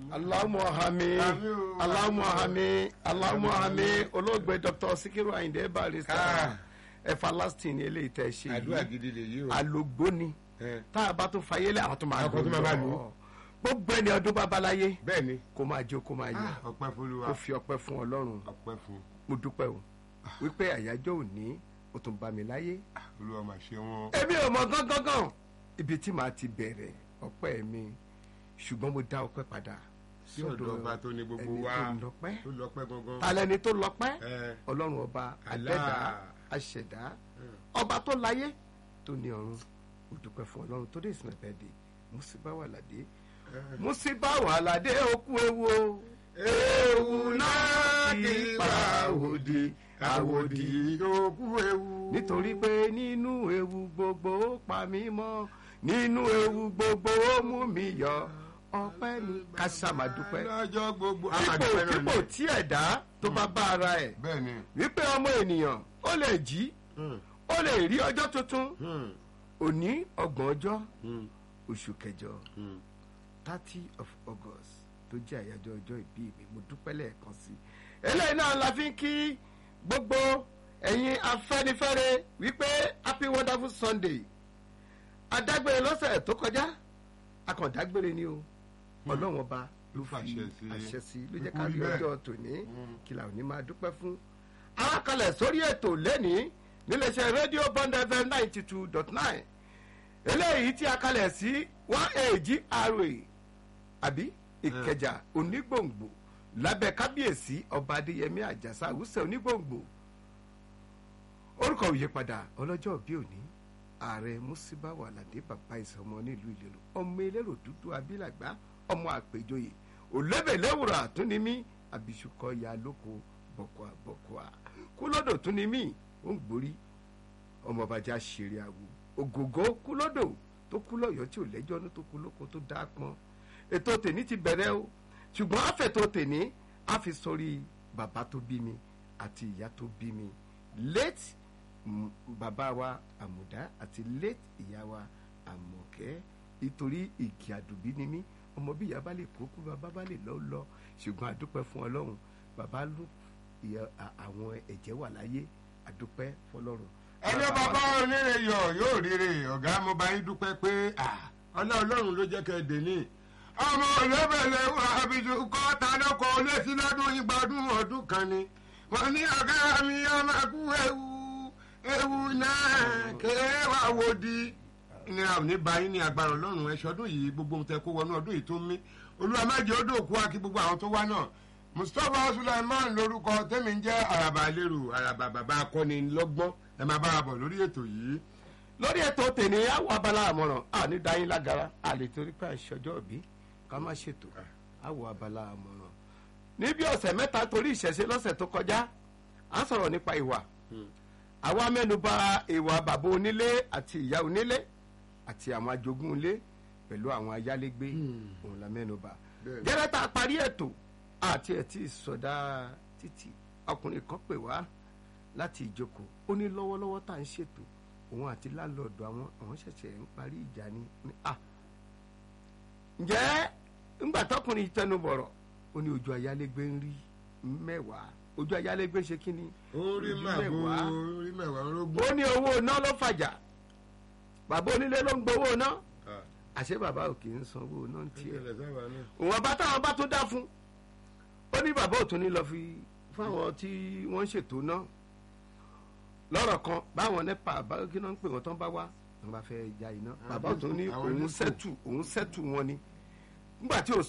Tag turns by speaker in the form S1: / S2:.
S1: Allahumma hami
S2: Àmín o.
S1: Allahumma hami Allahumma hami olóògbé Dr. Sikiru Ayinde Barrister
S2: Ah.
S1: everlasting ni eléyìí tẹ́ ṣe
S2: àdúrà
S1: yìí
S2: gidi lè yí o.
S1: alogbo ni
S2: Ẹ,
S1: tá a bá tó fayé lé àwọn tó máa
S2: Àwọn tó máa máa lò ó.
S1: lọ gbogbo ẹni ọdún babaláyé
S2: bẹ́ẹ̀ ni
S1: kó máa jó kó máa yẹ
S2: Ah, ọpẹ́ fúnluwa
S1: kó fi ọpẹ́ fún Ọlọ́run
S2: ọpẹ́ fún
S1: mo dúpẹ́ o wípé àyájọ́ òní ó tún bá mi láyé
S2: olúwa máa ṣe wọn.
S1: èmi ò mọ gángan ibi tí màá ti bẹ̀rẹ̀ ọpẹ́ mi ṣùgbọ́n mo dá ọpẹ́ padà
S2: sí ọ̀dọ̀ ọba tó ní gbogbo
S1: ẹni
S2: wa
S1: tó lọ́pẹ́
S2: tó lọ́pẹ́ gangan.
S1: talẹ́ni tó lọ́pẹ́
S2: Ẹ,
S1: ọlọ́run ọba
S2: Allah.
S1: àdẹ́dá àṣẹ̀dá ọba tó láyé tó ní ọ̀run mo dúpẹ́ fún ọlọ́run tó dé ìsìn ẹ̀bẹ̀dẹ̀ musiba wà ládé musiba wà ládé okú ewu o
S2: ewu náà kì í pa òdì àwòdì òkú ewu.
S1: nítorí pé nínú ewu gbogbo ó pa mí mọ́ nínú ewu gbogbo ó mú mi yọ ọpẹ́ mi ká sáà dúpẹ́
S2: lọ́jọ́ gbogbo.
S1: kípò kípò tí ẹ̀dá tó bá bá ara ẹ̀
S2: bẹ́ẹ̀ ni.
S1: wípé ọmọ ènìyàn ó lè jí
S2: Hmm,
S1: ó lè rí ọjọ́ tuntun
S2: hmm,
S1: òní ọgbọ̀n ọjọ́
S2: hmm,
S1: oṣù kẹjọ
S2: hmm.
S1: thirty of august tó jẹ́ àyájọ́ ọjọ́ ìbí mi mo dúpẹ́ lẹ́ẹ̀kan sí i eléyìí náà la fi ń kí gbogbo ẹ̀yin afẹ́nifẹ́re wípé happy wonderful sunday adágbére lọ́sẹ̀ tó kọjá akọ̀dágbére ni o ọlọ́run ọba ló fi
S2: Fàṣẹ sí.
S1: àṣẹ sí ló jẹ́
S2: Kúkú
S1: ká rí
S2: rí bẹ́ẹ̀.
S1: ọjọ́ tòní
S2: Mm.
S1: kí la ò ní máa dúpẹ́ fún. arákalẹ̀ sórí ètò lẹ́nìí níléeṣẹ́ rédíò bond fm ninety two dot nine eléyìí tí a kalẹ̀ sí one ag ra àbí ìkẹjà onígbòǹgbò lábẹ́ kábíyèsí ọba adéyẹmí àjàsà àwùsẹ̀ onígbòǹgbò orúkọ òyípadà ọlọ́jọ́ bí òní ààrẹ musibawa aládé bàbá ìsọmọ nílùú ìlérò ọmọ elérò dúdú abilàgbà ọmọ àpèjọyè òlébèléwùrà àtúnímí àbísùkọ ya lóko bọkọà bọkọà kúlódò túnímí ó ń gborí ọmọ bàjá ṣeré àwò ògògó kúlódò tó kú lọ́yọ̀ọ́ tí ò lẹ́jọ́ ní tó kú lóko tó dá pọn ètò tèmi ti bẹ̀rẹ̀ o ṣùgbọ́n àfẹ̀tò tèmi á fi sórí bàbá tó bí mi àti ìyá tó bí mi late mm, bàbá wa àmùdá àti late ìyá wa àmọ̀kẹ́ nítorí ìkì àdùbí ni mí ọmọ bí ìyá bá lè kó kú bàbá bá lè lọ lọ ṣùgbọ́n àdúpẹ́ fún ọlọ́run bàbá ló ìyá à- àwọn ẹ̀jẹ̀ wà láyé àdúpẹ́ fọlọ́run.
S2: ẹni bàbá onírè yọ yóò rírè ọ̀gá mo bá yín dúpẹ́ pé ah, ọlá ọlọ́run ló jẹ́ kẹ́ ẹ dè ní. ọmọ olóbèlè wà àbíjú kọ́ ta lọ́kọ̀ létí lọ́dún igba ọdún ọdún kan ni. wọ́n ní ọ̀gá mi ọmọ kú ewu ewu náà kéé wà wò di. ìnira ò ní ba yín ní agbára ọlọ́run ẹ̀ṣọ́ ọdún yìí gbogbo ohun tẹ kó wọnú ọdún yìí tó ń mí. olúwa má jẹ́ ó dòkú akí gbogbo àwọn tó wá náà. mustapha sulaiman lórúkọ tẹ́mi ń jẹ́ àràbà lérò àràbà bàbá akọni lọ́gbọ́n ẹ máa bá wa bọ̀ lórí ètò yìí.
S1: lórí ètò tèmi àwọ̀ abala àmọ̀ràn àní dáyín lágara àlè torí pé àṣọjọ́ òbí ká má ṣètò àwọ̀ abala àmọ̀ràn. níbi ọ̀sẹ̀ mẹ́ta torí ìṣẹ̀ṣe lọ́sẹ̀ tó kọjá à ń sọ̀rọ̀ nípa ìwà àwa mẹ́nuba ìwà bàbá onílé àti ìyá onílé àti àwọn ajogún ilé pẹ̀lú àwọn ayálégbé òun la mẹ́nuba.
S2: Bẹ́ẹ̀ni.
S1: gẹ́gẹ́ tá a parí ètò àti ẹ̀ tí ì sọdá títì ọkùnrin kan pè wá láti ìjókòó ó ní lọ́wọ́lọ́wọ́ tá à ń ṣètò òun àti láńlọ́ọ̀dù àwọn àwọn ṣẹ̀ṣẹ̀ ń parí ìjà ni ní à ǹjẹ́ ńgbà tọkùnrin yìí tẹnu bọ̀rọ̀ ó ní ojú ayálégbé ń rí mẹ́wàá ojú ayálégbé ṣe kí ni
S2: orí
S1: ojú
S2: màbó
S1: mẹ́wàá.
S2: orí mẹ́wàá orógbó.
S1: ó ní owó iná ló fàjà bàbá onílé ló ń gbowó iná àṣé bàbá ò kì í san owó iná ń tiẹ̀ òun bá táwọn bá tó dá fún ó ní bàbá ò tún ní lọ fi fáwọn tí wọ́n ń ṣètò náà lọ́rọ̀ kan báwọn nepa bá kí náà ń pè wọ́n tán bá wá wọ́n bá fẹ́ ja iná bàbá ò tún ní
S2: àwọn
S1: òun
S2: elétò.
S1: sẹ́tù òun sẹ́tù wọn ni nígbà tí ò